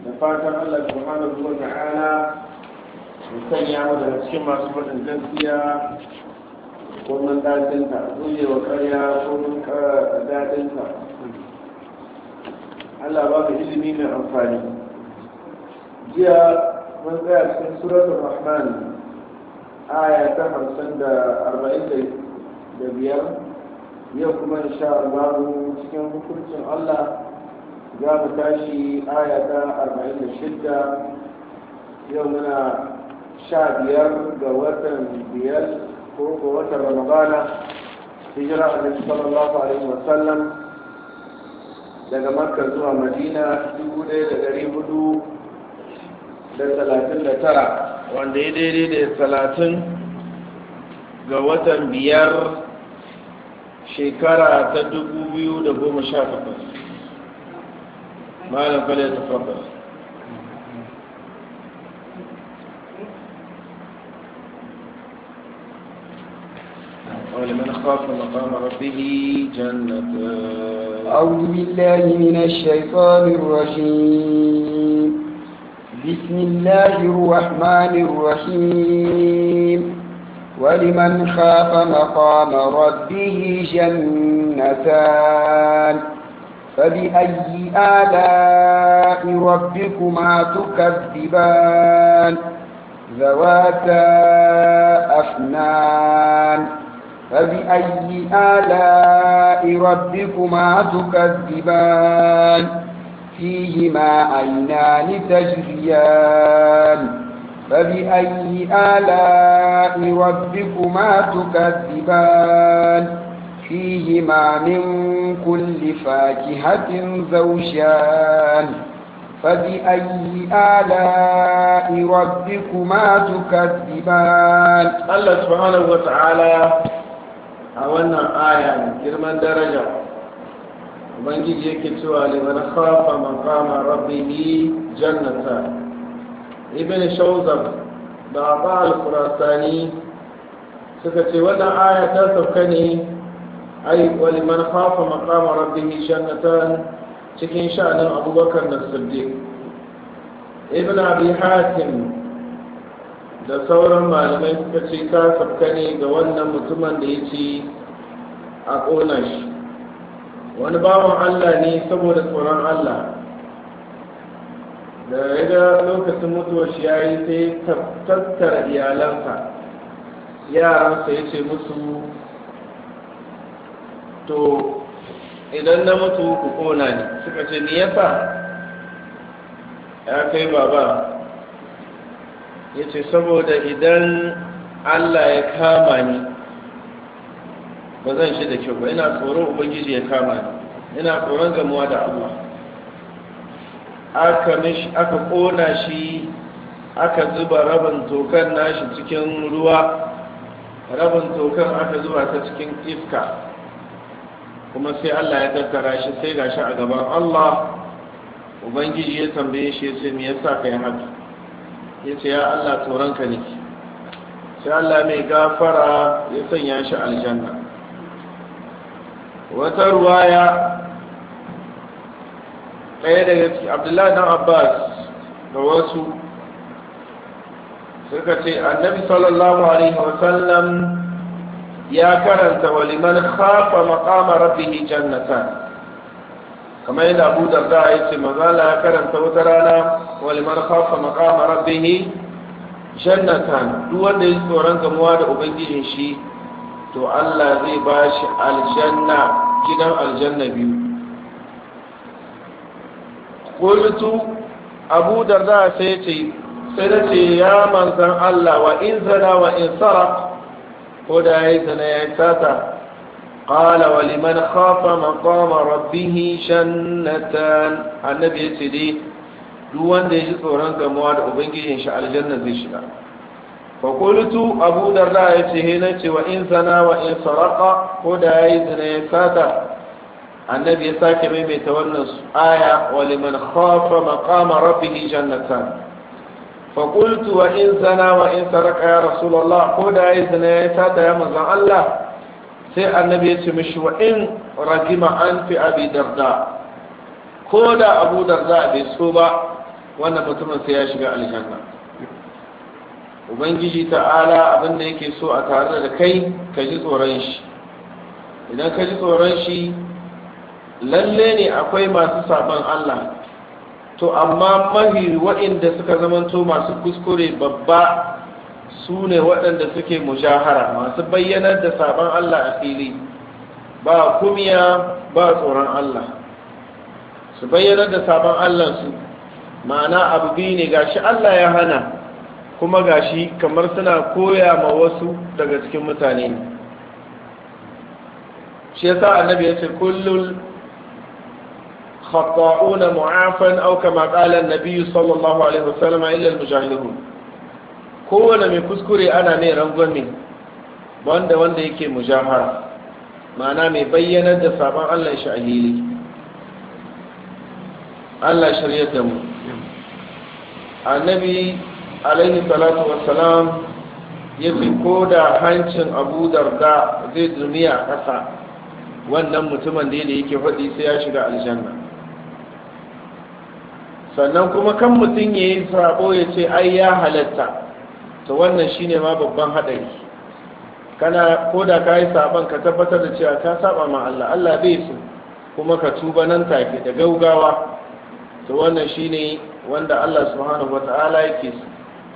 da fatan Allah subhanahu wa ta'ala ya sanya mu daga cikin masu faɗin gaskiya ko mun daɗinta zuye wa ƙarya ko mun daɗinta Allah ba ka ilimi mai amfani jiya mun tsaya cikin suratul rahman aya ta hamsin da arba'in da biyar yau kuma insha Allah cikin hukuncin Allah za mu tashi aya ta arba'in da shidda yau muna sha biyar ga watan biyar ko ga watan ramadana hijira annabi sallallahu alaihi wasallam daga makka zuwa madina dubu ɗaya da ɗari hudu da talatin da tara wanda ya daidai da talatin ga watan biyar shekara ta dubu biyu da goma sha takwas malam kwale ta tabbas ولمن خاف مقام ربه جنتان أعوذ بالله من الشيطان الرجيم بسم الله الرحمن الرحيم ولمن خاف مقام ربه جنتان فبأي آلاء ربكما تكذبان ذواتا أفنان فبأي آلاء ربكما تكذبان فيهما عينان تجريان فبأي آلاء ربكما تكذبان فيهما من كل فاكهة زوجان فبأي آلاء ربكما تكذبان الله سبحانه وتعالى أولنا آية كرما درجة ubangiji yake cewa liman khafa maqama rabbih jannata ibn shawzab da aba al-qurasani suka ce wannan aya ta sauka ne ai wa liman khafa maqama rabbih jannatan cikin sha'anin abubakar na siddiq ibn abi hatim da sauran malamai suka ce ta sauka ne ga wannan mutumin da ya ce a ƙona shi wani bawan Allah ne saboda tsoron Allah da ya ga lokacin mutuwar shi ya yi sai tattara iyalansa yaransa ya ce musu to idan na mutu ku kona ne suka ce ni yasa ya kai baba ya ce saboda idan Allah ya kama ni ba zan shi da kyau ba ina tsoron ubangiji ya kama ni ina tsoron gamuwa da Allah aka mishi aka kona shi aka zuba rabin tokan nashi cikin ruwa rabin tokan aka zuba ta cikin iska kuma sai Allah ya tattara shi sai gashi a gaban Allah ubangiji ya tambaye shi ya ce me yasa kai haka ya ce ya Allah tsoron ka nake sai Allah mai gafara ya sanya shi aljanna wata ruwaya ɗaya daga ciki abdullahi dan abbas da wasu suka ce annabi sallallahu alaihi wasallam ya karanta waliman khafa maqama rabbihi jannatan kamar yadda abu darda ya ce mazala ya karanta wata rana waliman khafa maqama rabbihi jannatan duk wanda ya tsoron gamuwa da ubangijin shi to Allah zai ba shi aljanna gidan aljanna biyu ƙultu abu darda sai ce sai da ce ya manzan Allah wa in zana wa in sara ko da ya yi zana ya yi sata ƙala wa liman khafa maqama rabbihi shannatan annabi ya ce dai duk wanda ya ji tsoron gamuwa da ubangijin shi aljanna zai shiga fakultu abu darda ya ce hina ce wa in zana wa in saraka ko da ya yi zina ya sata annabi ya sake maimaita wannan aya wa liman khafa maqama rabbih jannatan fakultu wa in zana wa in saraka ya rasulullah ko da ya yi zina ya sata ya manzon Allah sai annabi ya ce mishi wa in ragima an fi abi darda ko da abu darda bai so ba wannan mutumin sai ya shiga aljanna ubangiji ta'ala abin da yake so a tare da kai ka ji tsoron shi idan ka ji tsoron shi lalle ne akwai masu saban Allah to amma mahi waɗanda suka zamanto masu kuskure babba su ne waɗanda suke mujahara masu bayyanar da saban Allah a fili ba kumiya ba tsoron Allah su bayyanar da saban Allah su ma'ana abu biyu ne gashi Allah ya hana kuma gashi kamar suna koya ma wasu daga cikin mutane ne shi yasa annabi ya ce kullul khata'una mu'afan aw kama qala an-nabi sallallahu alaihi wasallam illa al-mujahidun kowane mai kuskure ana mai rangwame wanda wanda yake mujahara ma'ana mai bayyanar da sabon Allah shi a hili Allah shirya da mu annabi alaihi salatu wassalam ya fi ko da hancin abu darda zai duniya a ƙasa wannan mutumin da yake faɗi sai ya shiga aljanna sannan kuma kan mutum ya yi sabo ya ce ai ya halatta to wannan shine ma babban haɗari kana ko da ka yi saban ka tabbatar da cewa ka saba ma Allah Allah bai so kuma ka tuba nan take da gaugawa to wannan shine wanda Allah subhanahu wata'ala yake so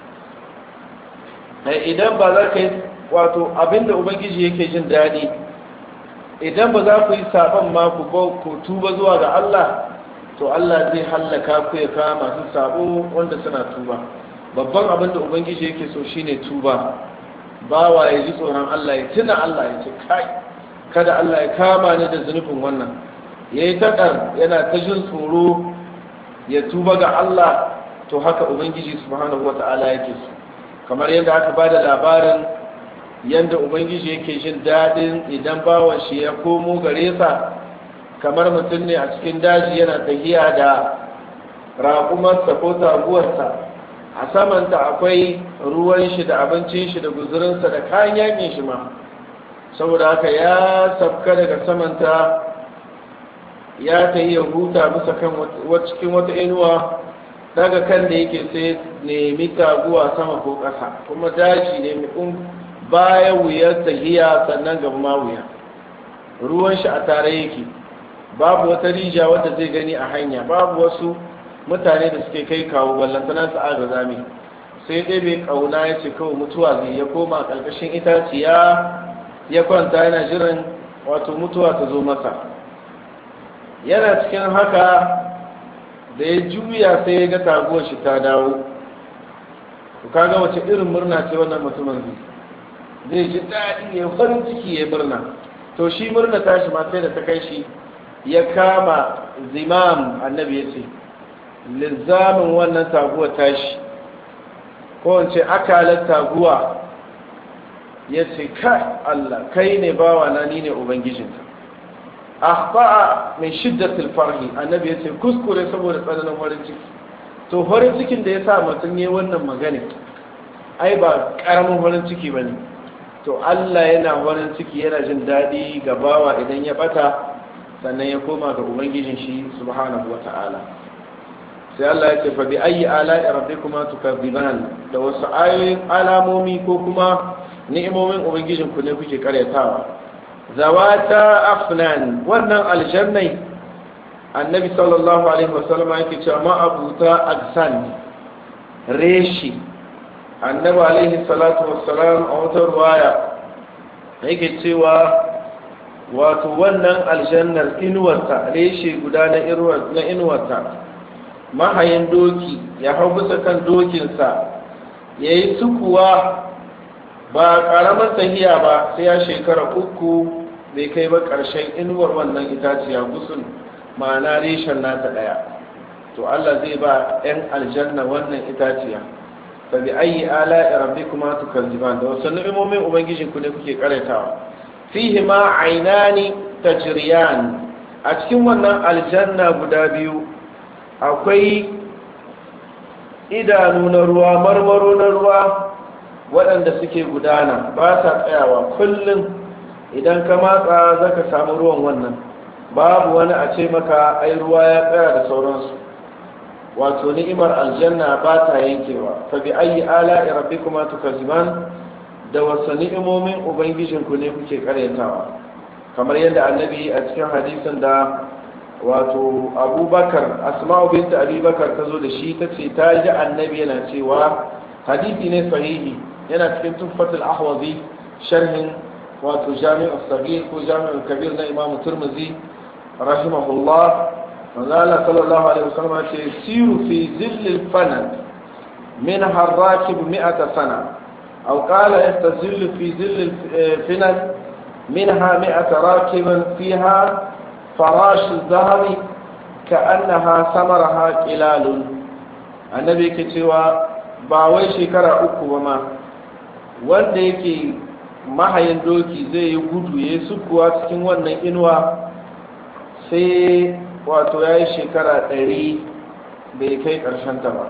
idan ba za ka yi wato abinda ubangiji yake jin daɗi idan ba za ku yi saban ma ku ku tuba zuwa ga Allah to Allah zai hallaka ku ya kawo masu sabo wanda suna tuba babban abinda ubangiji yake so shine tuba bawa ya ji tsoron Allah ya tuna Allah ya ce kai kada Allah ya kama ni da zunubin wannan yayi taɗar yana ta jin tsoro ya tuba ga Allah to haka ubangiji subhanahu wata'ala yake so kamar yadda aka ba da labarin yadda ubangiji yake jin daɗin idan bawan shi ya komo gare sa kamar mutum ne a cikin daji yana tafiya da raƙumarsa ko taguwarsa a samanta akwai ruwan shi da abincin shi da guzurinsa da kayan yakin shi ma saboda haka ya sabka daga samanta ya ta iya huta bisa kan cikin wata inuwa daga kan da yake sai nemi taguwa sama ko ƙasa kuma daji ne mai baya wuyar tahiya sannan gaba ma wuya ruwan shi a tare yake babu wata rija wadda zai gani a hanya babu wasu mutane da suke kai kawo ballantana su aga zami sai dai bai kauna ya ce kawai mutuwa zai ya koma ƙarƙashin itaciya ya kwanta yana jiran wato mutuwa ta zo masa yana cikin haka da ya juya sai ya ga taguwar shi ta dawo ku kaga wace irin murna ce wannan mutumin zai zai ji daɗi ya farin ciki ya murna to shi murna tashi ma sai da ta kai shi ya kama zimam annabi ya ce lizamin wannan taguwa tashi ko wance akalar taguwa ya ce kai Allah kai ne bawa na ni ne ubangijinka akhta'a min shiddatil farhi annabi ya ce kuskure saboda tsananin farin ciki to farin cikin da ya sa mutum ne wannan magana ai ba karamin farin ciki bane to Allah yana farin ciki yana jin daɗi ga bawa idan ya bata sannan ya koma ga ubangijin shi subhanahu wata'ala sai Allah ya ce fa bi ayi ala'i rabbikuma tukadziban da wasu ayoyin alamomi ko kuma ni'imomin ubangijin ku ne kuke karyatawa zawata afnan wannan aljannai annabi sallallahu alaihi wasallam yake cewa ma'abuta aksan reshi annabi alaihi salatu wassalam a wata ruwaya yake cewa wato wannan aljannar inuwarta reshe guda na inuwarta mahayin doki ya hau bisa kan dokinsa ya yi sukuwa ba ƙaramar tahiya ba sai ya shekara uku bai kai ba ƙarshen inuwar wannan itaciya gusun ma'ana reshen nata ɗaya to Allah zai ba 'yan aljanna wannan itaciya fa bi ayi ala rabbikuma tukazziban da wasu ni'imomin ubangijin ku ne kuke karatawa fihi ma aynani tajriyan a cikin wannan aljanna guda biyu akwai idanu na ruwa marmaro na ruwa waɗanda suke gudana ba sa tsayawa kullum idan ka matsa za ka samu ruwan wannan babu wani a ce maka ai ruwa ya tsaya da sauransu wato ni'imar aljanna ba ta yankewa fa bi ayi ala rabbikuma tukazziban da wasu ni'imomin ubangijinku ne kuke karyatawa kamar yadda annabi a cikin hadisin da wato abubakar asma'u binta abubakar ta zo da shi ta ce ta ji annabi yana cewa hadisi ne sahihi yana cikin tuffatul ahwazi sharhin wato jami'ul sagir ko jami'ul kabir na imam turmuzi rahimahullah manzo Allah sallallahu alaihi wasallam ce siru fi zillil fanan min harrakib mi'ata sana aw qala yastazillu fi zillil finan منها مئة راكب فيها فراش الذهب كأنها ثمرها قلال النبي كتوى باوي شكرا uku ba ma wanda yake mahayin doki zai yi gudu ya yi sukuwa cikin wannan inuwa sai wato ya yi shekara ɗari bai kai ta ba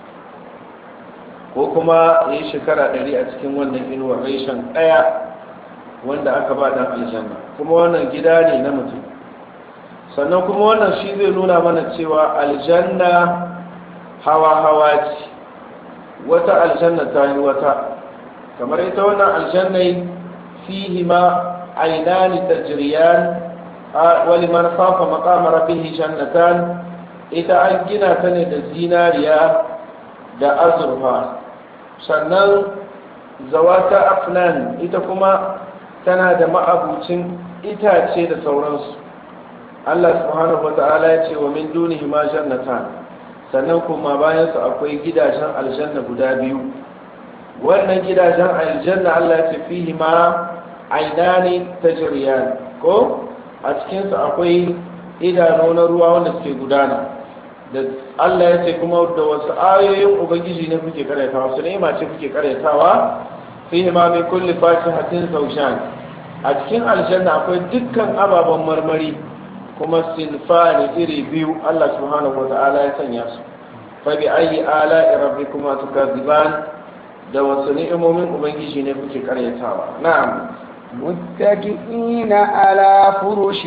ko kuma ya yi shekara ɗari a cikin wannan inuwa reshen ɗaya wanda aka ba dan aljanna kuma wannan gida ne na mutum sannan kuma wannan shi zai nuna mana cewa aljanna hawa-hawa ce wata aljanna ta yi wata kamar ita wannan aljannai fihi ma ainani tajriyan wali man khafa maqama rabbih jannatan ita an gina ta ne da zinariya da azurfa sannan zawata afnan ita kuma tana da ma'abucin itace da sauransu Allah subhanahu wa ta'ala ya ce wa min dunihi ma jannatan sannan kuma bayan su akwai gidajen aljanna guda biyu wannan gidajen aljanna Allah ya ce fihi ma ainani tajriyan ko a cikin su akwai idanu na ruwa wanda suke gudana da Allah ya ce kuma da wasu ayoyin ubangiji ne kuke karyatawa su ne ce kuke karyatawa fihi ma min kulli fakihatin zawjan a cikin aljanna akwai dukkan ababen marmari kuma sinfani iri biyu Allah subhanahu wata'ala ya sanya su fa bi ayi ala rabbikuma tukaziban da wasu ni'imomin ubangiji ne kuke karyatawa na'am متكئين على فرش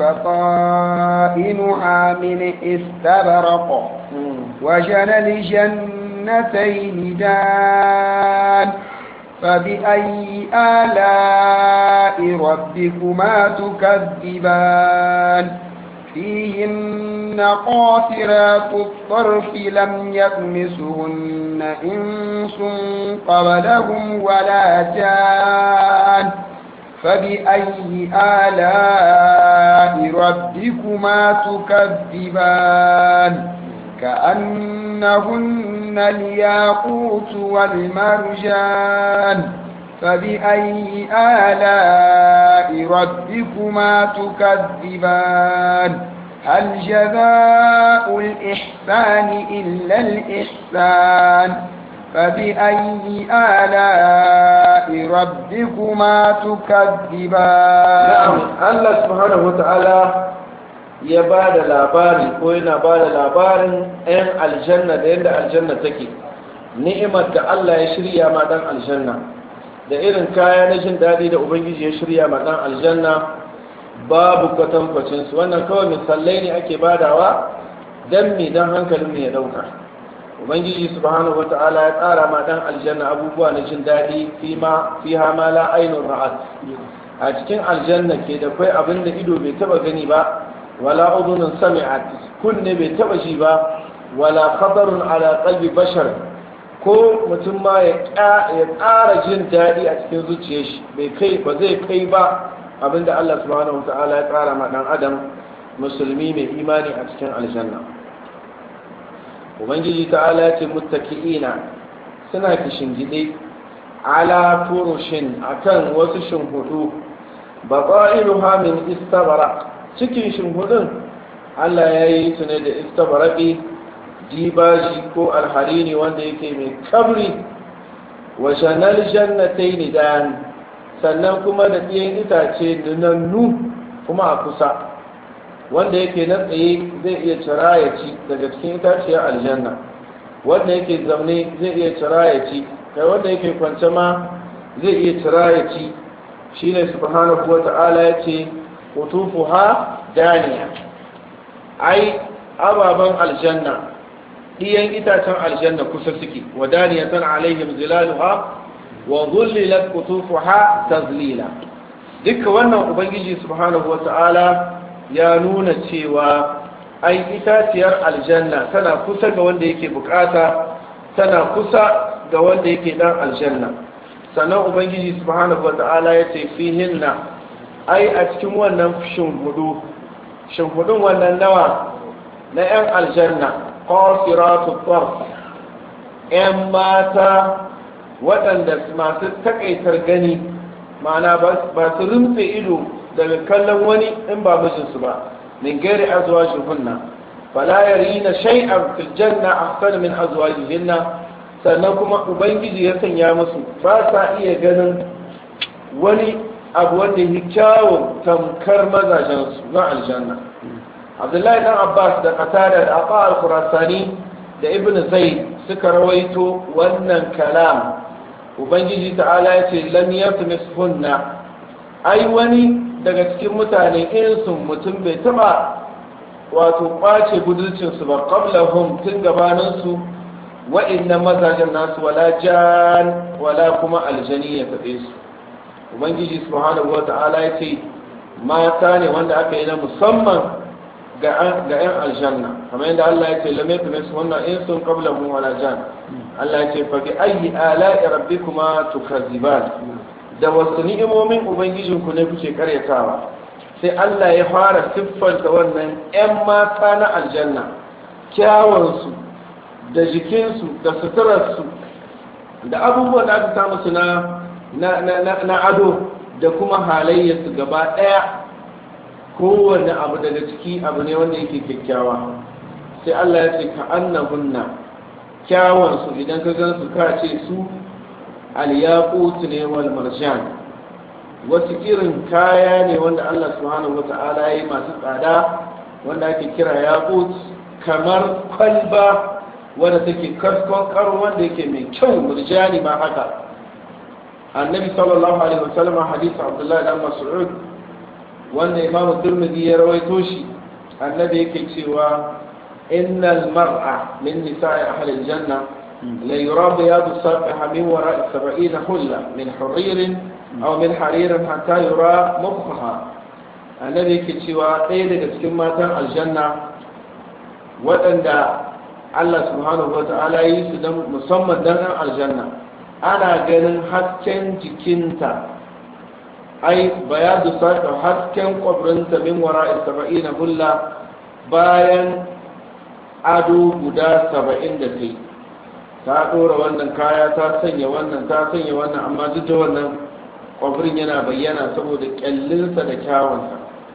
بطائنها من استبرق وجنى الجنتين دان فبأي آلاء ربكما تكذبان فيهن قاصرات الطرف لم يطمسهن إنس قبلهم ولا جان فبأي آلاء ربكما تكذبان كأنهن الياقوت والمرجان فبأي آلاء ربكما تكذبان هل جزاء الإحسان إلا الإحسان فبأي آلاء ربكما تكذبان نعم الله سبحانه وتعالى ya ba da labari ko yana ba da labarin 'yan aljanna da yadda aljanna take ni'imar da Allah ya shirya ma dan aljanna da irin kaya na jin daɗi da ubangiji ya shirya ma dan aljanna babu kwatankwacin su wannan kawai misalai ne ake badawa dan me dan hankalin ne ya dauka ubangiji subhanahu wata'ala ya tsara ma dan aljanna abubuwa na jin daɗi fi ma fi ma la ainun ra'at a cikin aljanna ke da kai abin da ido bai taba gani ba wala udhunun sami'at kunne bai taba shi ba wala khatarun ala qalbi bashar ko mutum ma ya ƙara jin daɗi a cikin zuciyar shi bai kai ba zai kai ba abinda Allah subhanahu wa ta'ala ya tsara ma dan adam musulmi mai imani a cikin aljanna ubangiji ta'ala ya ce muttaki'ina suna kishingide ala furushin akan wasu shinhudu batailuha min istabara cikin shinhudun Allah ya yi su ne da istabaraqi dibaji ko alharini wanda yake mai kabri wa shanal jannatayn dan sannan kuma da ɗiyan itace nunannu kuma a kusa wanda yake na tsaye zai iya cira ya ci daga cikin itaciyar aljanna wanda yake zaune zai iya cira ya ci kai wanda yake kwance ma zai iya cira ya ci shine subhanahu wa ta'ala ya ce kutufuha daniya ai ababen aljanna ɗiyan itacen aljanna kusa suke wadaniyatan alaihim zilaluha wa dhullilat qutufuha tazlila duka wannan ubangiji subhanahu wata'ala ya nuna cewa ai itaciyar aljanna tana kusa ga wanda yake bukata tana kusa ga wanda yake dan aljanna sannan ubangiji subhanahu wata'ala ya ce fihinna ai a cikin wannan shimhudu shimhudun wannan nawa na 'yan aljanna qasiratu tarf 'yan mata waɗanda masu takaitar gani ma'ana ba su rumfe ido daga kallon wani in ba mijinsu ba min gairi azwajihinna fala yarina shay'an fil janna ahsana min azwajihinna sannan kuma ubangiji ya sanya musu ba sa iya ganin wani abu wanda yi kyawun tamkar mazajensu na aljanna abdullahi dan abbas da qatada da aqa al-khurasani da ibn zaid suka rawaito wannan kalam ubangiji ta'ala ya ce lam yatmishunna ai wani daga cikin mutane insun mutum bai taba wato kwace budurcinsu ba qablahum tun gabaninsu wa'innan mazajen nasu wala jan wala kuma aljani ya taɓe su ubangiji subhanahu wata'ala ya ce mata ne wanda aka yi na musamman ga 'yan aljanna kamar yadda Allah ya ce lamai fi nasu wannan in sun kabla mu wala jan Allah ya ce fa bi ayi ala'i rabbikuma tukazziban da wasu ni'imomin ubangijinku ne kuke karyatawa sai Allah ya fara siffanta wannan 'yan mata na aljanna kyawansu da jikinsu da suturarsu da abubuwan da aka samu su na ado da kuma halayyarsu gaba ɗaya kowane abu daga ciki abu ne wanda yake kyakkyawa sai Allah ya ce ka annahunna kyawansu idan ka gansu ka ce su alyaqutu ne wal marjan wasu irin kaya ne wanda Allah subhanahu wata'ala ya yi masu tsada wanda ake kira yaqut kamar kwalba wanda take kaskon karo wanda yake mai kyau murjani ma haka annabi sallallahu alaihi wasallam hadisi abdullahi dan mas'ud wanda imam turmidi ya rawaito shi annabi yake cewa innal mar'a min nisa'i ahli aljanna la yura bayadu safiha min wara'i 70 hulla min huririn aw min haririn hatta yura mukhaha annabi yake cewa ɗaya daga cikin matan aljanna waɗanda Allah subhanahu wa ta'ala yi su don musamman don ɗan aljanna ana ganin hasken jikinta ai bayadu saka hasken kwabrinta min wara saba'i na hulla bayan ado guda saba'in da ta ta ɗora wannan kaya ta sanya wannan ta sanya wannan amma duk da wannan kwabrin yana bayyana saboda kyallinsa da kyawunsa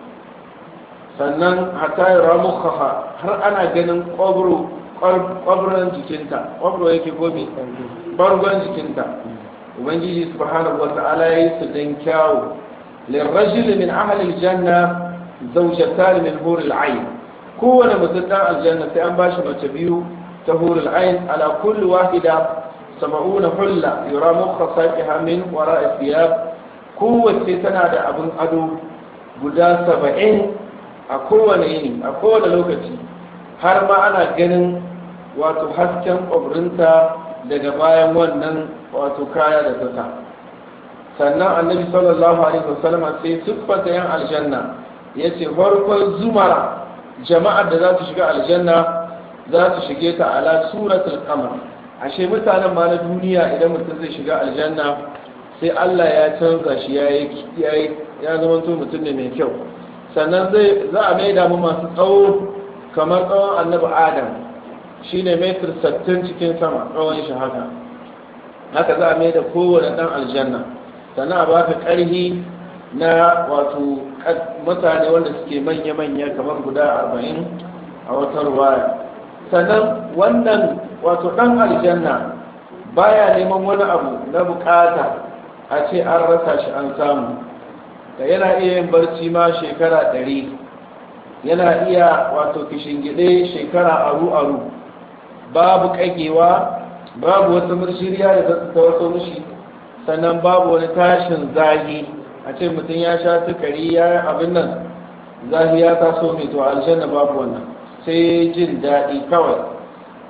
sannan hatta yi ramukaha har ana ganin kwabro kwabron jikinta kwabro yake gobe bargon jikinta ubangiji subhanahu wa ta'ala yayi su dan kyawu lirrajuli min ahli aljanna zawjatan min hur al'ain kowane mutum dan aljanna sai an bashi mace biyu ta hur al'ain ala kulli wahida sab'una hulla yura mukhasafiha min wara'i thiyab kowace tana da abin ado guda saba'in a kowane yini a kowane lokaci har ma ana ganin wato hasken ƙwabrinta daga bayan wannan wato kaya da ta sa sannan annabi sallallahu alaihi wasallam sai siffata yan aljanna ya ce farkon zumara jama'ar da za su shiga aljanna za su shige ta ala suratul qamar ashe mutanen ma na duniya idan mutum zai shiga aljanna sai Allah ya canza shi ya ya zama mutum ne mai kyau sannan zai za a maida mu masu tsawo kamar tsawon annabi adam shi ne metir sattin cikin sama tsawon shi haka haka za a maida kowane ɗan aljanna sannan a baka ƙarhi na wato mutane wanda suke manya-manya kamar guda arba'in a wata ruwaya sannan wannan wato ɗan aljanna baya neman wani abu na bukata a ce an rasa shi an samu da yana iya yin barci ma shekara ɗari yana iya wato kishingide shekara aru-aru babu ƙagewa babu wata murshiriya da ta wato mushi sannan babu wani tashin zahi a ce mutum ya sha sukari ya yi abin nan zahi ya taso mai to aljanna babu wannan sai jin daɗi kawai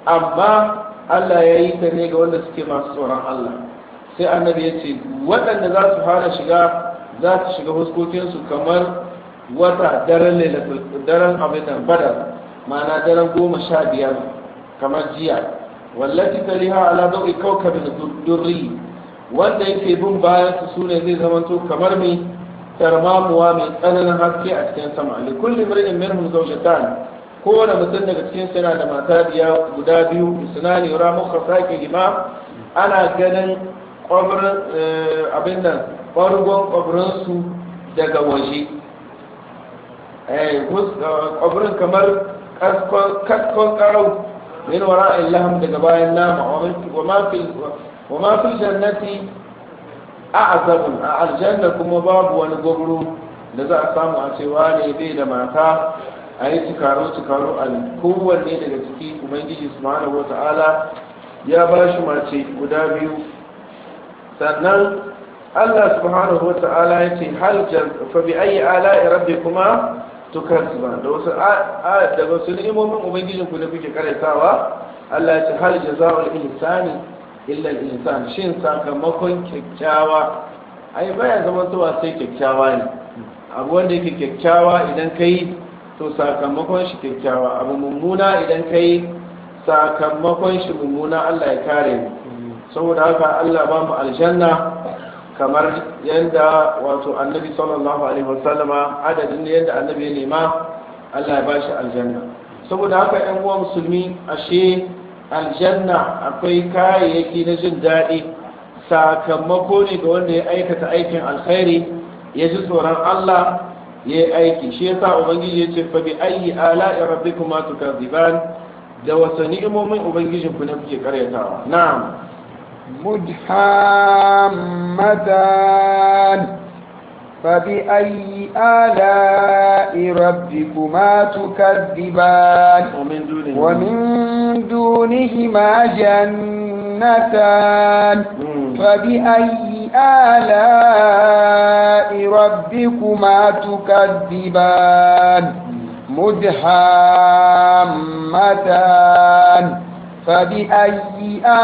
amma Allah ya yi ta ne ga wanda suke masu tsoron Allah sai annabi ya ce waɗanda za su fara shiga za su shiga huskokinsu kamar wata daren daren abin nan badar ma'ana daren goma sha biyar kamar jiya wallati taliha ala dawi kawkabin durri wanda yake bin bayan su sune zai zamanto kamar mai tarmamuwa mai tsananin haske a cikin sama li kulli mar'in minhum zawjatan kowane mutum daga cikin yana da mata biya guda biyu sunani ramu khasaki lima ana ganin kwabrin abin nan ɓargon kwabrinsu daga waje kwabrin kamar kaskon karau min wara illaham daga bayan nama wa ma fi jannati a azabun a aljanna kuma babu wani gwabro da za a samu a cewa ne bai da mata a yi cikaro cikaro a kowanne daga ciki ubangiji subhanahu wata'ala ya ba shi mace guda biyu sannan Allah subhanahu wata'ala ya ce hal fa bi ayi ala'i rabbikuma tukazziban da wasu da wasu ni'imomin ubangijin ku ne kuke karaitawa Allah ya ce hal jazaa'ul ihsani illa al-ihsan shin sakamakon kyakkyawa ai baya zama zuwa sai kyakkyawa ne abu wanda yake kyakkyawa idan kai to sakamakon shi kyakkyawa abu mummuna idan kai sakamakon shi mummuna Allah ya kare mu saboda haka Allah ba mu aljanna kamar yadda wato annabi sallallahu alaihi wasallama adadin yadda annabi ya nema Allah ya ba shi aljanna saboda haka yan uwa musulmi ashe aljanna akwai kayayyaki na jin daɗi sakamako ne ga wanda ya aikata aikin alkhairi ya ji tsoron Allah ya yi aiki shi yasa ubangiji ya ce fa bi ayyi ala'i rabbikuma tukaziban da wasu ni'imomin ubangijin ku ne kuke karyatawa na'am مدحامتان فبأي آلاء ربكما تكذبان ومن دونه ومن دونهما جنتان فبأي آلاء ربكما تكذبان مدحامتان فبأي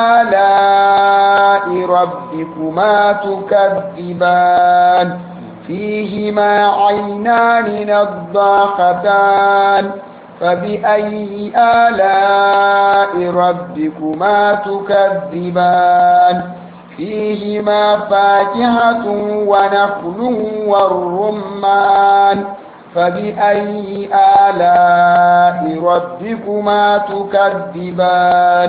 آلاء ربكما تكذبان فيهما عينان نضاختان فبأي آلاء ربكما تكذبان فيهما فاكهة ونخل والرمان فبأي آلاء ربكما تكذبان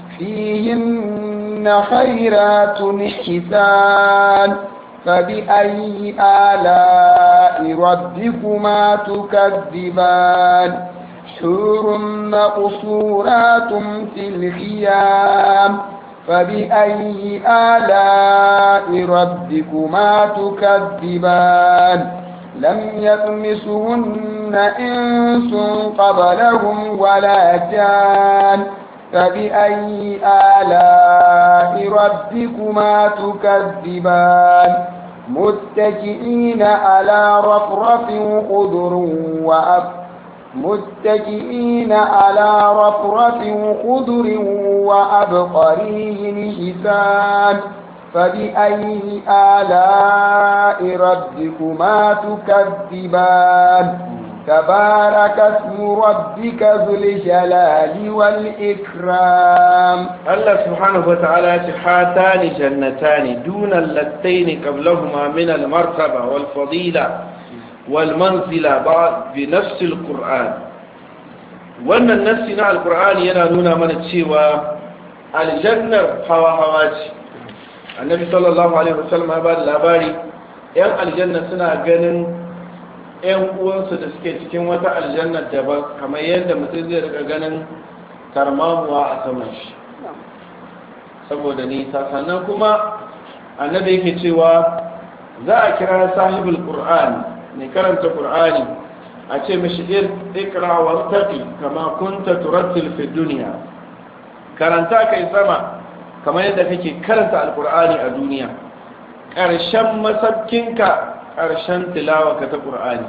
فيهن خيرات حسان فبأي آلاء ربكما تكذبان حور مقصورات في الخيام فبأي آلاء ربكما تكذبان لم يطمسهن إنس قبلهم ولا جان فبأي آلاء ربكما تكذبان متكئين على رفرف خضر وأب متكئين على رفرف خضر وأبقري حسان فبأي آلاء ربكما تكذبان تبارك اسم ربك ذو الجلال والإكرام الله سبحانه وتعالى هاتان جنتان دون اللتين قبلهما من المرتبة والفضيلة والمنزلة بعد بنفس القرآن wannan nassi na alkur'ani yana nuna mana cewa aljannar hawa-hawa ce annabi sallallahu alaihi wasallam ya ba da labari yan aljanna suna ganin yan uwansu da suke cikin wata aljanna daban kamar yadda mutum zai rika ganin karmamuwa a saman shi saboda nisa sannan kuma annabi yake cewa za a kira sahibul qur'an mai karanta qur'ani a ce mishi ikra wa taqi kama kunta turattil fi dunya karanta kai sama kamar yadda kake karanta alkur'ani a duniya ƙarshen masabkinka ƙarshen tilawa ka ta ƙur'ani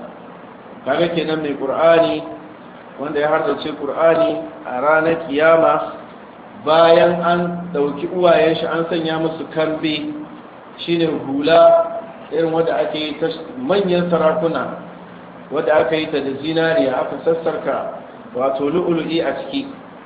kaga kenan mai ƙur'ani wanda ya hardace ƙur'ani a ranar kiyama bayan an dauki uwayen shi an sanya musu kambe shine hula irin wadda ake yi ta manyan sarakuna wadda aka yi ta da zinariya aka sassarka wato lu'ulu'i a ciki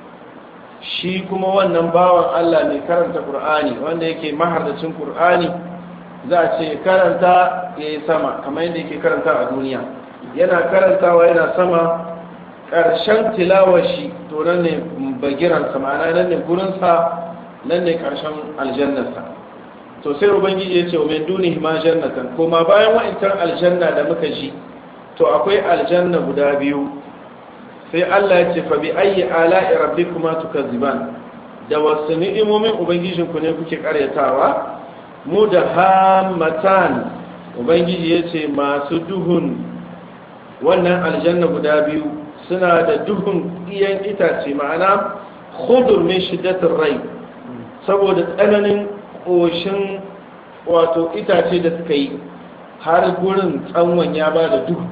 shi kuma wannan bawan Allah mai karanta Qur'ani wanda yake mahardacin Qur'ani za a ce karanta ya yi sama kamar yadda yake karanta a duniya yana karantawa yana sama ƙarshen tilawar shi to nan ne bagiransa ma'ana nan ne gurinsa nan ne ƙarshen aljannarsa to sai ubangiji ya ce wa min dunihi ma jannatan kuma bayan wa'intar aljanna da muka ji to akwai aljanna guda biyu sai Allah ya ce fa bi ayyi ala'i rabbikuma tukazziban da wasu ni'imomin ubangijin ku ne kuke karyatawa mu da hammatan ubangiji ya ce masu duhun wannan aljanna guda biyu suna da duhun iyan itace ma'ana khudur min shiddatir rai saboda tsananin ƙoshin wato itace da suka yi har gurin tsawon ya ba da duhu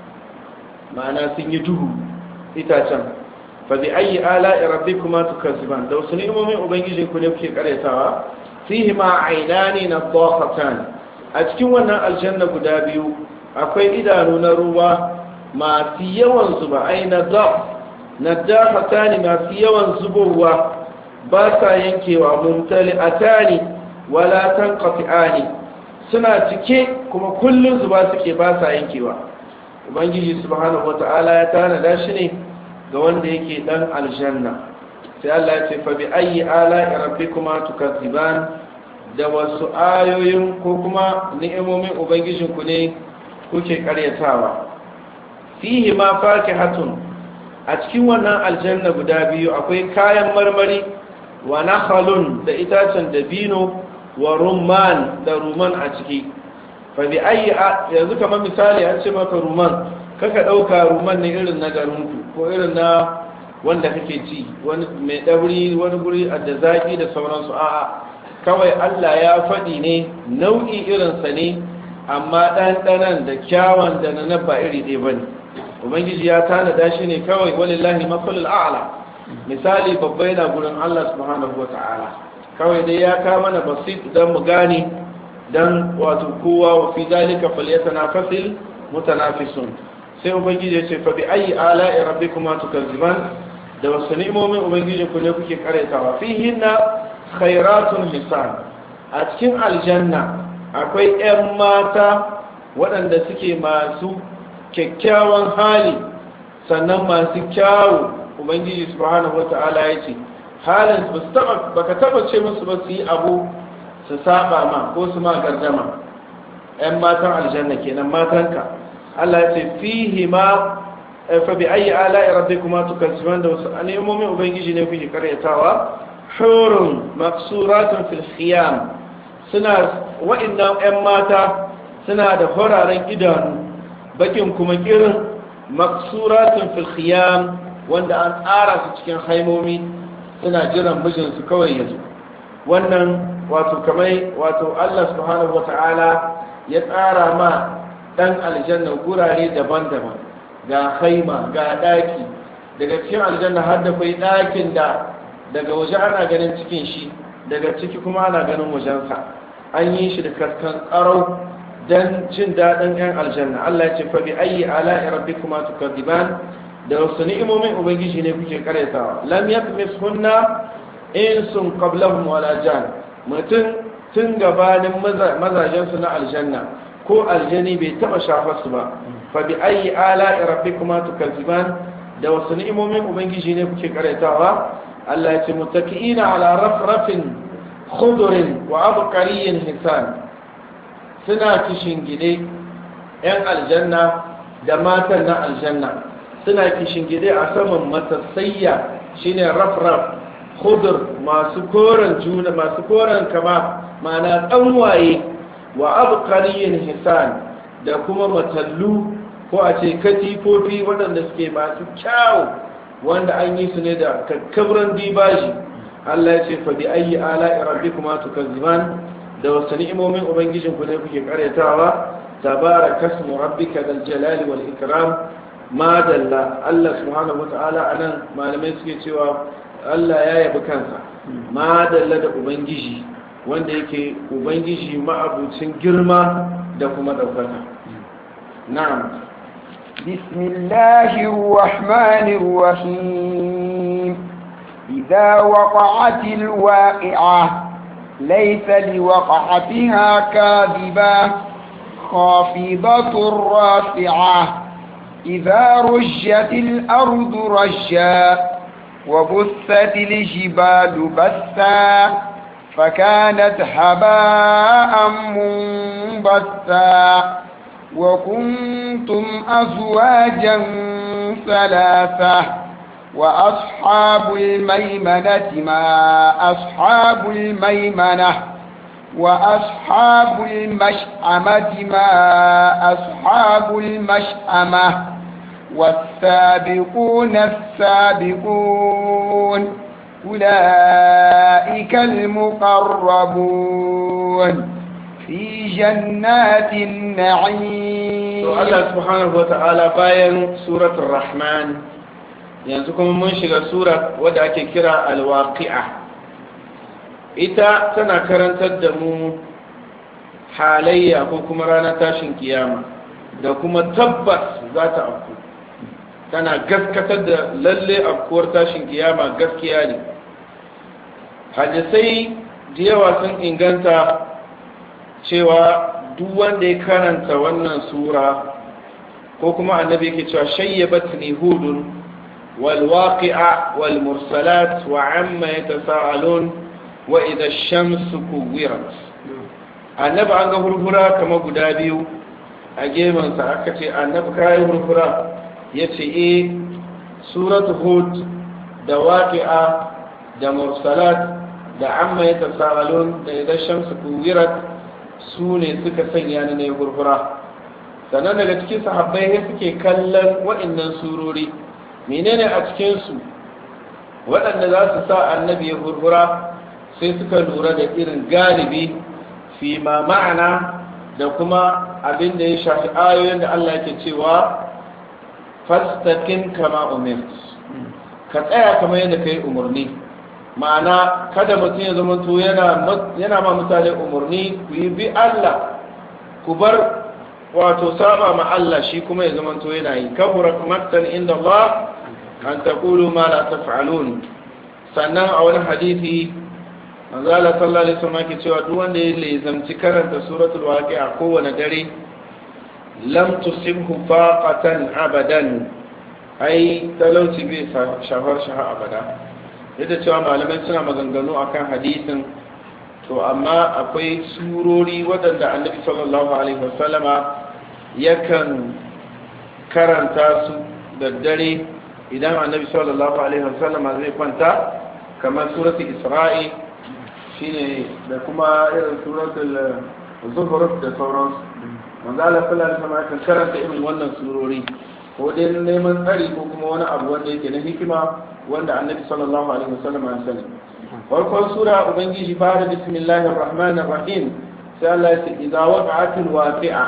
ma'ana sun yi duhu itacen fa bi ayi ala rabbikuma tukazziban da wasu ni'imomin ubangiji ku ne kuke karyatawa fihi ma aynani nadhaqatan a cikin wannan aljanna guda biyu akwai idanu na ruwa masu yawan zuba ai nadhaq nadhaqatan masu yawan zubowa ba sa yankewa mumtali'atani wala tanqati'ani suna cike kuma kullun zuba suke ba sa yankewa ubangiji subhanahu wata'ala ya tanada shi ne ga wanda yake dan aljanna sai Allah ya ce fa bi ayyi ala'i rabbikuma tukazziban da wasu ayoyin ko kuma ni'imomin ubangijin ku ne kuke karyatawa fihi ma fakihatun a cikin wannan aljanna guda biyu akwai kayan marmari wa nakhalun da itacen dabino wa rumman da ruman a ciki fa bi ayi yanzu kamar misali an ce maka ruman kaka dauka ruman ne irin na garinku ko irin na wanda kake ci wani mai dabri wani guri a da zaki da sauransu a'a kawai Allah ya faɗi ne nau'i irinsa ne amma ɗanɗanan da kyawun da na ba iri ɗaya bane ubangiji ya tanada shi ne kawai walillahi masalul a'la misali babba yana gurin Allah subhanahu wata'ala kawai dai ya ka mana basit dan mu gane dan wato kowa wa fi zalika falyatanafasil mutanafisun sai ubangiji ya ce fa bi ayi ala'i rabbikuma tukazziban da wasu ni'imomin ubangiji ku ne kuke karetawa fihinna khairatun hisan a cikin aljanna akwai 'yan mata waɗanda suke masu kyakkyawan hali sannan masu kyawu ubangiji subhanahu wata'ala ya ce halin ba ka taba ce musu ba su yi abu su saba ma ko su ma gardama 'yan matan aljanna kenan matanka Allah ya ce fihi ma fa bi ayi ala'i rabbikuma tukazziban da wasu nemomin ubangiji ne kuke karyatawa hurun maksuratun fil khiyam suna wa'annan 'yan mata suna da horaren idanu bakin kuma kirin maksuratun fil khiyam wanda an tsara su cikin haimomi suna jiran mijinsu kawai yanzu wannan wato kamar wato Allah subhanahu wata'ala ya tsara ma dan aljanna gurare daban-daban ga haima ga daki daga cikin aljanna har da kai dakin da daga waje ana ganin cikin shi daga ciki kuma ana ganin wajensa an yi shi da kaskan karau don jin daɗin 'yan aljanna Allah ya ce fa bi ayi ala'i rabbikuma tukadiban da wasu ni'imomin ubangiji ne kuke karyatawa lam yatmis hunna insun qablahum wala jan mutum tun gabanin mazajen su na aljanna ko aljani bai taba shafar su ba fa bi ayi ala'i rabbikuma tukadiban da wasu ni'imomin ubangiji ne kuke karyatawa Allah ya ce mutaki'ina ala rafrafin khudurin wa abqariyyin hisan suna kishin gide yan aljanna da matan na aljanna suna kishin gide a saman matassayya shine rafraf khudur masu koren juna masu koren kama ma'ana tsanwaye wa abqariyyin hisan da kuma matallu ko a ce katifofi waɗanda suke masu kyawu wanda an yi su ne da kakkabran dibaji Allah ya ce fa bi ayi ala'i rabbikuma tukazziban da wasu ni'imomin ubangijin ku ne kuke karyatawa tabaraka ismu rabbika dal jalali wal ikram ma dalla Allah subhanahu wata'ala anan malamai suke cewa Allah ya yabi kansa ma dalla da ubangiji wanda yake ubangiji ma'abucin girma da kuma ɗaukaka na'am بسم الله الرحمن الرحيم إذا وقعت الواقعة ليس لوقعتها كاذبة خافضة رافعة إذا رجت الأرض رجا وبثت الجبال بثا فكانت هباء منبثا وكنتم أزواجا ثلاثة وأصحاب الميمنة ما أصحاب الميمنة وأصحاب المشأمة ما أصحاب المشأمة والسابقون السابقون أولئك المقربون في جنات النعيم الله سبحانه وتعالى باين سورة الرحمن yanzu kuma mun shiga sura wadda ake kira alwaqi'a ita tana karantar da mu halayya ko kuma ranar tashin kiyama da kuma tabbas za ta afku tana gaskatar da lalle afkuwar tashin kiyama gaskiya ne hadisai da yawa sun inganta cewa duk wanda ya karanta wannan sura ko kuma annabi yake cewa shayyabatni hudun والواقع والمرسلات وعما يتساءلون وإذا الشمس كورت annabi an ga hurhura kama guda biyu a gemansa aka ce annabi kayan hurhura ya ce e suratu hud da waƙi'a da mursalat da amma ya tasa'alun da idan shamsu kuwirat su ne suka sanya ni na hurhura sannan daga cikin sahabbai suke kallon wa'innan surori menene a cikinsu waɗanda za su sa annabi ya hurhura sai suka lura da irin galibi fi ma ma'ana da kuma abin da ya shafi ayoyin da Allah yake cewa fastakin kama umir ka tsaya kamar yadda ka yi umarni ma'ana kada mutum ya zama to yana ma mutane umarni ku yi bi Allah ku bar wato saba ma Allah shi kuma ya zama to yana yi kabura maktan inda Allah an taqulu ma la taf'alun sannan a wani hadisi manzo Allah sallallahu alaihi wasallam ke cewa duk wanda ya lezamci karanta suratul waqi'a kowane dare lam tusibhu faqatan abadan ai talauci bai shafar shaha abada yadda cewa malamai suna maganganu akan hadisin to amma akwai surori waɗanda annabi sallallahu alaihi wasallama yakan karanta su da dare idan annabi sallallahu alaihi wasallam zai kwanta kamar suratul isra'i shine da kuma irin suratul zuhruf da sauransu manzo Allah sallallahu alaihi wasallam kan karanta irin wannan surori ko dai neman tsari ko kuma wani abu wanda yake na hikima wanda annabi sallallahu alaihi wasallam ya sani farkon sura ubangiji fara bismillahir rahmanir rahim sai Allah ya ce idza waqa'atil waqi'a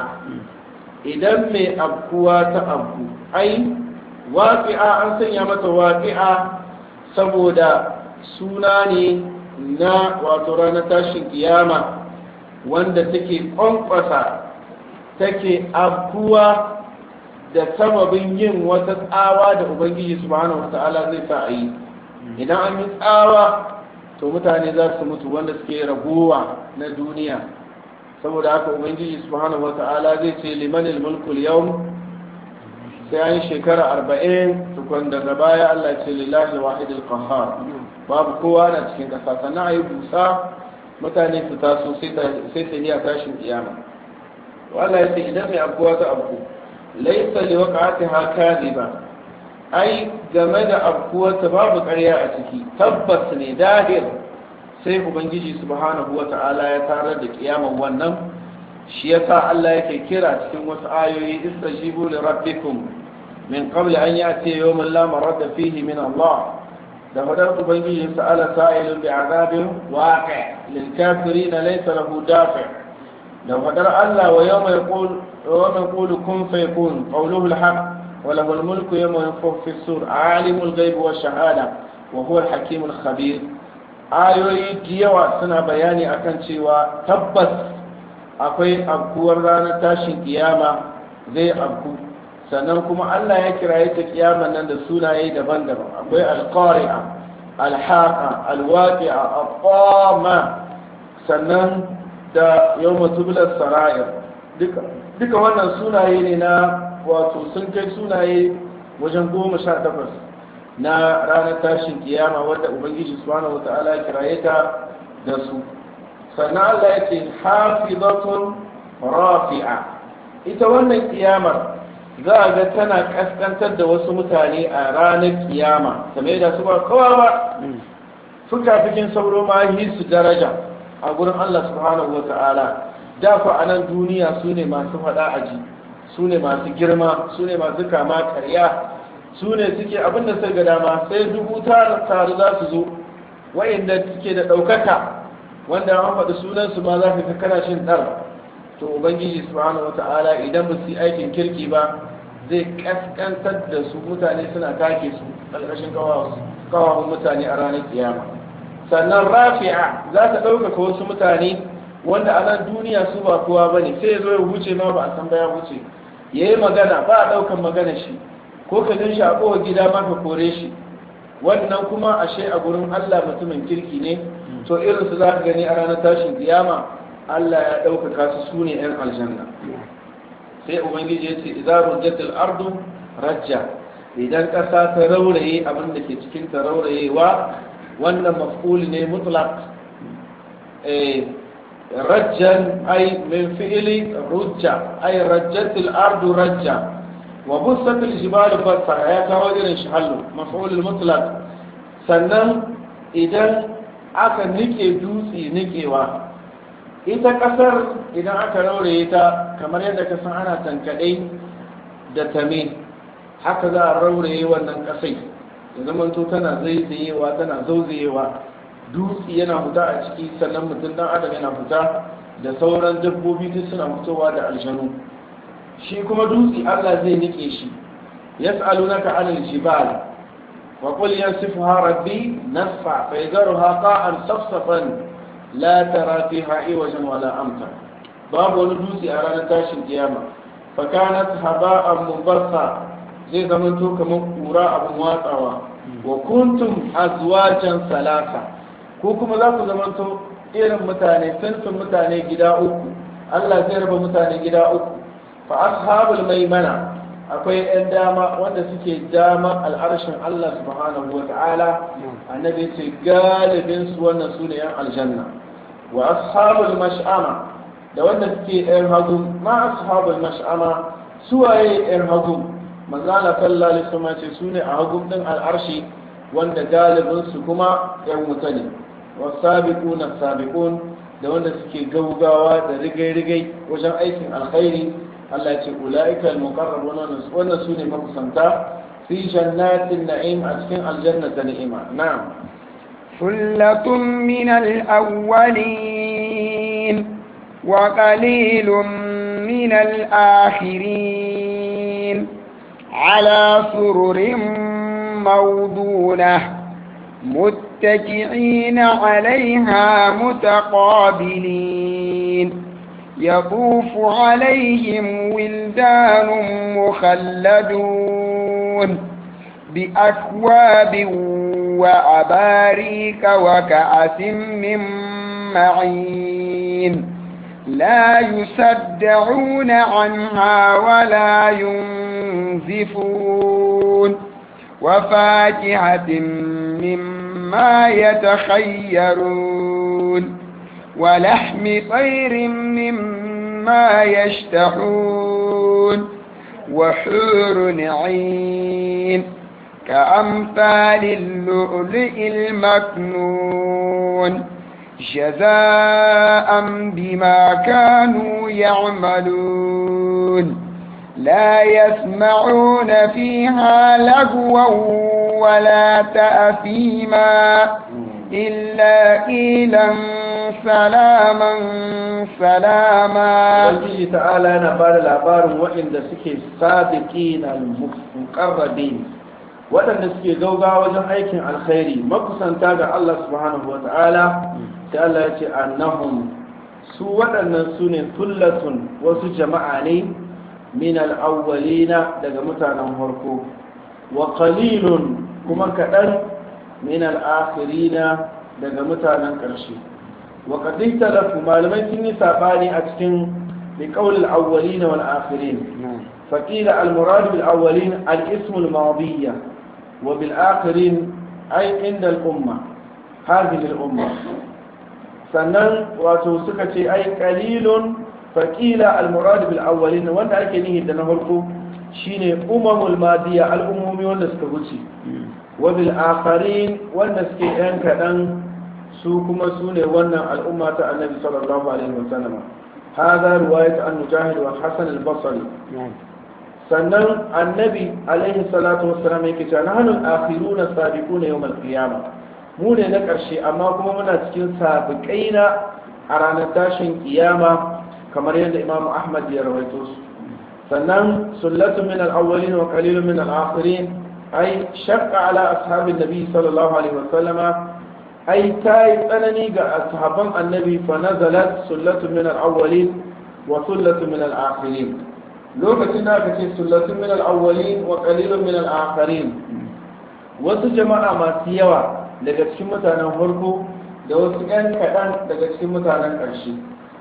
idan mai abkuwa ta abku ai waƙi'a an sanya mata waƙi'a saboda suna ne na wato ranar tashin kiyama wanda take ƙwanƙwasa take abkuwa da sababin yin wata tsawa da ubangiji subhanahu wata'ala zai sa a yi idan an yi tsawa to mutane za su mutu wanda suke ragowa na duniya saboda haka ubangiji subhanahu wata'ala zai ce limanil mulkul yau sai an yi shekara arba'in tukun daga baya Allah ce lillahi wahidul qahhar babu kowa na cikin kasa sannan ayi busa mutane su taso sai ta iya tashin kiyama Allah ya ce idan mai abuwa ta abu laisa li waqa'atiha kadhiba ai game da abuwa ta babu ƙarya a ciki tabbas ne dahir sai ubangiji subhanahu wata'ala ya tarar da kiyaman wannan shi yasa Allah yake kira cikin wasu ayoyi istajibu li rabbikum min qabli an ya'ti yawmun la maradda fihi min Allah da fadar ubangiji sa'ala sa'ilun bi'adabin waqi' lil kafirin laysa lahu dafi' da fadar Allah wa yawma yaqul wa yaqulu kun fayakun qawluhu al-haq wa lahu al-mulku yawma yunfakhu fi as-sur alimul ghaibi wash shahada wa huwa al-hakim al-khabir ayoyi da yawa suna bayani akan cewa tabbas akwai abkuwar ranar tashin kiyama zai abku sannan kuma Allah ya kiraye ta kiyama nan da sunaye daban-daban akwai al-qari'a al-haqa al-waqi'a al-qama sannan da yawma tubla sara'ir duka duka wannan sunaye ne na wato sun kai sunaye wajen goma sha takwas na ranar tashin kiyama wadda ubangiji subhanahu wata'ala kiraye ta da su sannan Allah ya ce hafizatun rafi'a ita wannan kiyamar za a ga tana kaskantar da wasu mutane a ranar kiyama kamar da su ba kowa ba fuka-fikin sauro ma yi su daraja a gurin Allah subhanahu wata'ala da ku a nan duniya su ne masu faɗa aji su ne masu girma su ne masu kama karya su ne suke abinda sai ga dama sai dubu taru za su zo wa'inda suke da ɗaukaka wanda an faɗi sunansu ma za ka ga kana shin ɗar to ubangiji subhanahu wata'ala idan ba su yi aikin kirki ba zai kaskantar da su mutane suna take su ƙarƙashin kawawun mutane a ranar kiyama sannan rafi'a za ta ɗaukaka wasu mutane wanda a nan duniya su ba kowa ba ne sai ya zo ya wuce ma ba a san ba ya wuce ya yi magana ba a ɗaukan magana shi ko ka gan shi a kowa gida ma ka kore shi wannan kuma ashe a gurin Allah mutumin kirki ne to irin su za ka gani a ranar tashin kiyama Allah ya ɗaukaka su su ne ‘yan aljanna sai ubangiji ya ce idan rujjatul ardu rajja idan ƙasa ta rauraye abin da ke cikin ta raurayewa wannan maf'ul ne mutlaq eh rajjan ay min fi'li rujja ay rajjatul ardu rajja وبست الجبال بسا يا kawo irin shi hallu maf'ul mutlaq sannan idan aka nike dutse nikewa ita kasar idan aka rauraye ta kamar yadda ka san ana tankade da tame haka za a rauraye wannan kasai da zaman to tana zaizayewa tana zauzayewa dutse yana fita a ciki sannan mutum dan adam yana fita da sauran dabbobi duk suna fitowa da aljanu shi kuma dutse Allah zai nike shi yas'alunaka 'anil jibal wa qul yansifuha rabbi nasfa fa yadharuha qa'an safsafan la tara fiha iwajan wala amta babu wani dutse a ranar tashin kiyama fa kanat haba'an mubatha zai zama to kamar kura abun watsawa wa kuntum azwajan salasa ko kuma za ku zama to irin mutane sinfin mutane gida uku Allah zai raba mutane gida uku fa ashabul maimana akwai yan dama wanda suke dama al'arshin Allah subhanahu wa ta'ala annabi ce galibin su wannan su ne yan aljanna wa ashabul mash'ama da wanda suke yan hagu ma ashabul mash'ama su waye yan hagu manzala sallallahu alaihi wasallam ce su ne a hagu din al'arshi wanda galibin su kuma yan wuta ne wasabiquna sabiqun da wanda suke gaugawa da rigai-rigai wajen aikin alkhairi Allah ce ula'ika al-muqarrabun wannan sune makusanta fi jannatin na'im a cikin aljanna ta ni'ima na'am ثلة من الأولين وقليل من الآخرين على سرر موضونة متكئين عليها متقابلين يطوف عليهم ولدان مخلدون بأكواب وأباريك وكأس من معين لا يصدعون عنها ولا ينزفون وفاكهة مما يتخيرون ولحم طير مما يشتهون وحور عين كأمثال اللؤلؤ المكنون جزاء بما كانوا يعملون لا يسمعون فيها لغوا ولا تأثيما إلا قيلا سلاما سلاما ubangiji ta'ala yana ba da labarin waɗanda suke sabiqin al-muqarrabin waɗanda suke gaugawa wajen aikin alkhairi makusanta ga Allah subhanahu wata'ala sai Allah ya ce annahum su waɗannan su ne tullatun wasu jama'a ne min al'awwalina daga mutanen farko wa qalilun kuma kaɗan min al'akhirina daga mutanen ƙarshe wa qad talafu malamai sun yi sabani a cikin biqaul al-awwalin wal akhirin fa qila al-murad bil awwalin al-ism al-madiyya wa bil akhirin ay inda al-umma hadhihi al-umma sannan wato suka ce ai qalilun fa qila al-murad bil awwalin wanda ake nihi da na farko shine umamul madiya al-umumi wanda suka wuce wa bil akhirin wanda suke yan kadan su kuma su ne wannan al'umma ta annabi sallallahu alaihi wasallam hada riwayat an mujahid wa hasan al-basri sannan annabi alaihi salatu wassalam yake cewa nahnu al-akhiruna sabiquna yawm al-qiyamah mu ne na karshe amma kuma muna cikin sabiqaina a ranar tashin kiyama kamar yadda imamu ahmad ya rawaito su sannan sullatu min al-awwalin wa qalilun min al-akhirin ay shaqqa ala ashabin nabi sallallahu alaihi wasallama ai ta yi tsanani ga ashaban annabi fa nazalat sullatu min al-awwalin wa sullatu min al-akhirin lokacin da aka ce sullatu min al-awwalin wa qalilun min al-akhirin wasu jama'a masu yawa daga cikin mutanen farko da wasu ƴan kaɗan daga cikin mutanen ƙarshe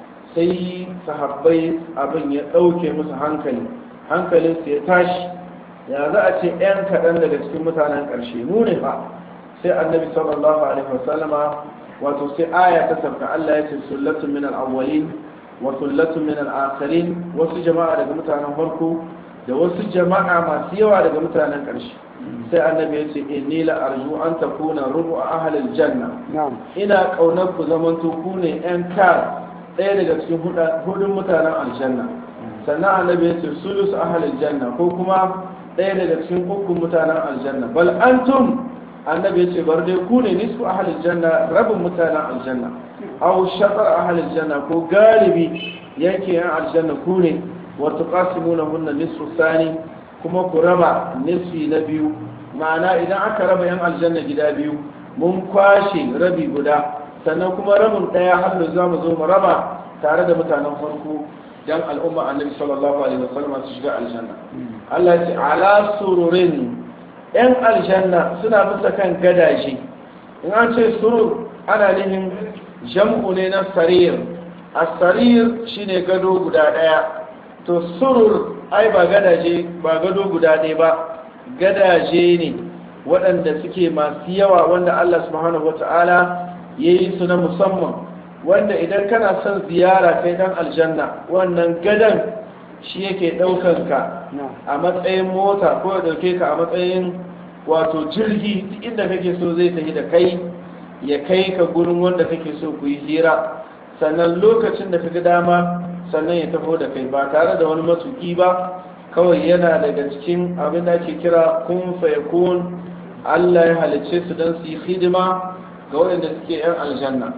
sai sahabbai abin ya ɗauke musu hankali hankalin su ya tashi ya za a ce ƴan kaɗan daga cikin mutanen ƙarshe mu ne fa sai annabi sallallahu alaihi wasallama wato sai aya ta sauka Allah ya ce sullatun min al-awwalin wa sullatun min al-akhirin wasu jama'a daga mutanen farko da wasu jama'a masu yawa daga mutanen ƙarshe sai annabi ya ce inni la arju an takuna rubu ahli al-janna ina kaunar ku zaman to ku ne yan kar ɗaya daga cikin hudun mutanen aljanna sannan annabi ya ce sulus ahli al-janna ko kuma ɗaya daga cikin ukun mutanen aljanna bal antum annabi ya ce bar dai ku ne nisfu ahalil janna rabin mutanen aljanna aw shatar ahalil janna ko galibi yake yan aljanna ku ne wa tuqasimuna hunna nisfu sani kuma ku raba nisfi na biyu ma'ana idan aka raba yan aljanna gida biyu mun kwashe rabi guda sannan kuma rabin daya har za mu zo mu raba tare da mutanen farko dan al'umma annabi sallallahu alaihi wasallam su shiga aljanna Allah ya ce ala sururin 'yan aljanna suna bisa kan gadaje in an ce surur ana nihin jam'u ne na sarir a sarir shine gado guda ɗaya to surur ai ba gadaje ba gado guda ɗaya ba gadaje ne waɗanda suke masu yawa wanda Allah subhanahu wata'ala ya yi su na musamman wanda idan kana son ziyara kai dan aljanna wannan gadan shi yake ɗaukan ka a matsayin mota ko ya ɗauke ka a matsayin wato jirgi inda kake so zai tafi da kai ya kai ka gurin wanda kake so ku yi hira sannan lokacin da kaga dama sannan ya tafi da kai ba tare da wani matuki ba kawai yana daga cikin abin da ake kira kun fayakun Allah ya halicce su don su yi hidima ga waɗanda suke 'yan aljanna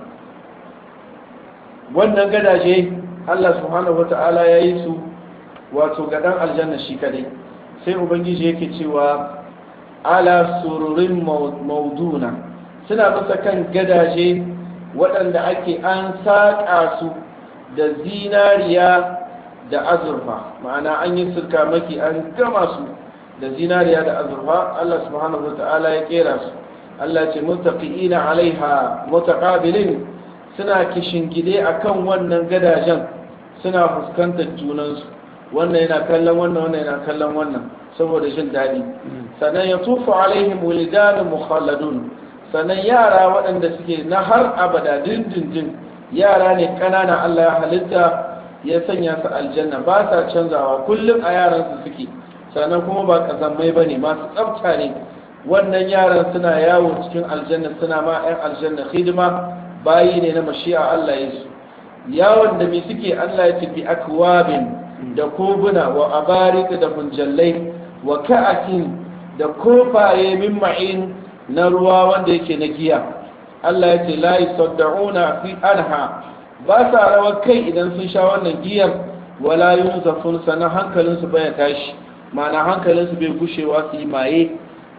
wannan gadaje Allah subhanahu wata'ala ya yi su wato ga ɗan aljanna shi kadai sai ubangiji yake cewa ala sururin mauduna suna bisa kan gadaje waɗanda ake an saƙa su da zinariya da azurfa ma'ana an yi sirka maki an gama su da zinariya da azurfa Allah subhanahu wa ta'ala ya kera su Allah ce mutaqiina alaiha mutaqabilin suna kishingide akan wannan gadajen suna fuskantar junansu wannan yana kallon wannan wannan yana kallon wannan saboda jin daɗi sannan ya tufu alaihim wulidanun mukhalladun sannan yara waɗanda suke na har abada dindindin yara ne ƙanana Allah ya halitta ya sanya su aljanna ba sa canzawa kullum a yaran su suke sannan kuma ba kasammai bane masu tsafta ne wannan yaran suna yawo cikin aljanna suna ma 'yan aljanna hidima bayi ne na mashi'a Allah ya su yawon da me suke Allah ya tafi akwabin da kobuna wa abarika da munjallai wa ka'akin da kofaye min ma'in na ruwa wanda yake na giya Allah ya ce la yusaddauna fi anha ba sa rawar kai idan sun sha wannan giyar wala yunzafun sanan hankalin su baya tashi ma'ana hankalin su bai gushewa su yi maye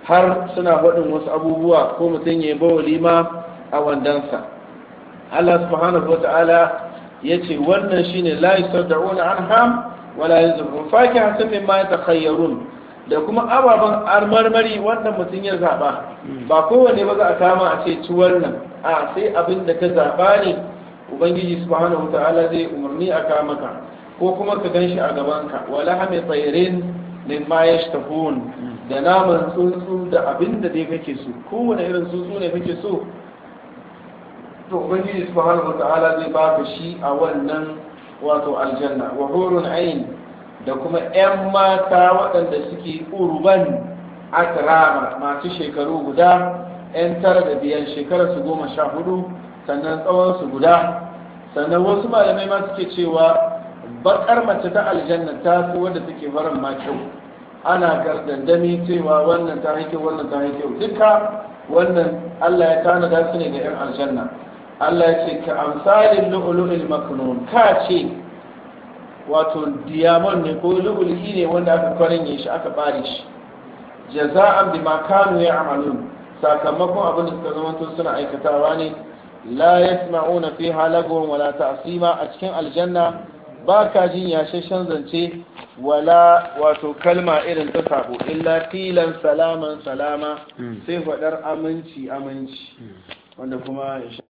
har suna faɗin wasu abubuwa ko mutum ya bawa lima a wandansa Allah subhanahu wa ta'ala ya ce wannan shine la yusaddauna anham wala yanzurun fakihatin mimma yatakhayyarun da kuma ababen armarmari wannan mutum ya zaba ba kowanne ba za a kama a ce ci wannan a sai abin da ka zaba ne ubangiji subhanahu wa ta'ala zai umarni a kama ka ko kuma ka ganshi a gabanka wala hame tsairin min ma yashtahun da naman tsuntsu da abin da dai kake so kowane irin tsuntsu ne kake so to ubangiji subhanahu wata'ala zai baka shi a wannan wato aljanna wa hurun ain da kuma yan mata waɗanda suke urban akrama masu shekaru guda yan tara da biyan shekara su goma sha hudu sannan tsawon su guda sannan wasu malamai ma suke cewa bakar mace ta aljanna ta fi wadda take farin ma kyau ana gardandami cewa wannan ta haike wannan ta haike duka wannan Allah ya tanada su ne ga 'yan aljanna Allah ya ce ka amsalin lu'ulu'il maknun ka ce wato diamond ne ko lu'ulu'i ne wanda aka kwarinye shi aka bare shi jaza'an bima kanu ya'malun sakamakon abin da suka zamanto suna aikatawa ne la yasma'una fiha lagwan wala ta'sima a cikin aljanna ba ka jin yashashen zance wala wato kalma irin ta sabo illa tilan salaman salama sai faɗar aminci aminci wanda kuma